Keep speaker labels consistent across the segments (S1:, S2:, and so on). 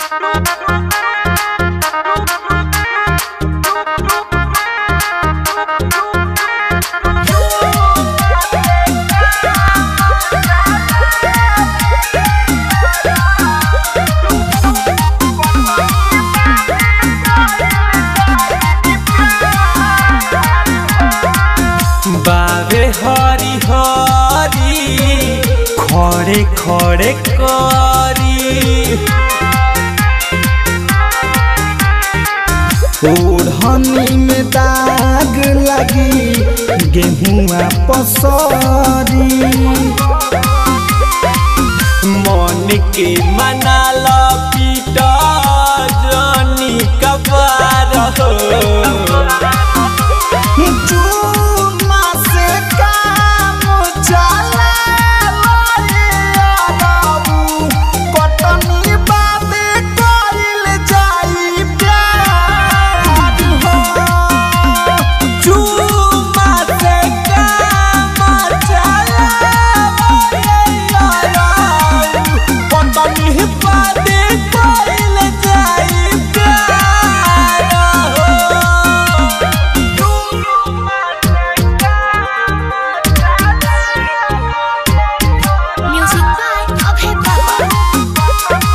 S1: बाबे हरी हरी खड़े खड़े करी
S2: ओढ़नी में दाग लगी गेहुआ पसरी
S1: मन के मना लो पीटा जनी कबार हो
S2: चूमा से काम चला कटनी बाबे कइल जाई प्यार हो
S1: चूमा से काम चला
S2: कटनी
S1: बाते कइल जाई प्यार हो
S3: Music by Abhay Baba.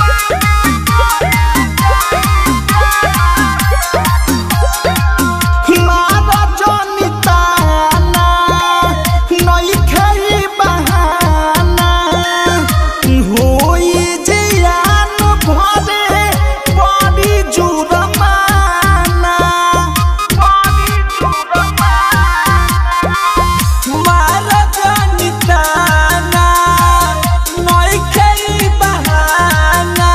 S2: मारा जनिताना नई खेई बहाना होई जियान भरे बड़ी जुरमाना बड़ी जुरमाना
S1: मारा जनिताना नई खेई बहाना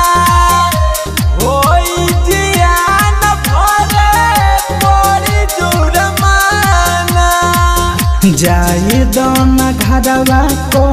S1: होई जियान भरे बड़ी जुर्माना
S2: जाए दना घरवा को